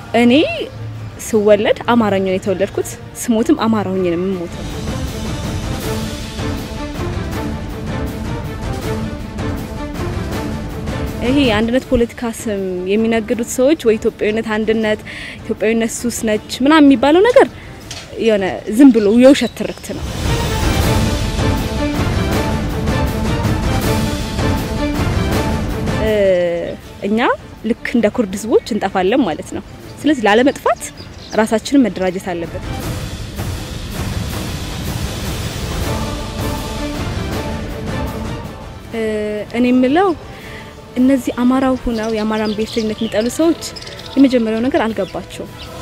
እኔ ስወለድ አማራኛ ነው የተወለድኩት፣ ስሞትም አማራ ሆኜ ነው የምሞተው። ይሄ የአንድነት ፖለቲካ ስም የሚነግዱት ሰዎች ወይ ኢትዮጵያዊነት አንድነት፣ ኢትዮጵያዊነት ሱስ ነች ምናምን የሚባለው ነገር የሆነ ዝም ብሎ የውሸት ትርክት ነው። እኛ ልክ እንደ ኩርድ ህዝቦች እንጠፋለን ማለት ነው። ስለዚህ ላለመጥፋት ራሳችንን መደራጀት አለበት። እኔ የምለው እነዚህ አማራው ሁነው የአማራን ብሔርተኝነት የሚጠሉ ሰዎች የመጀመሪያው ነገር አልገባቸውም።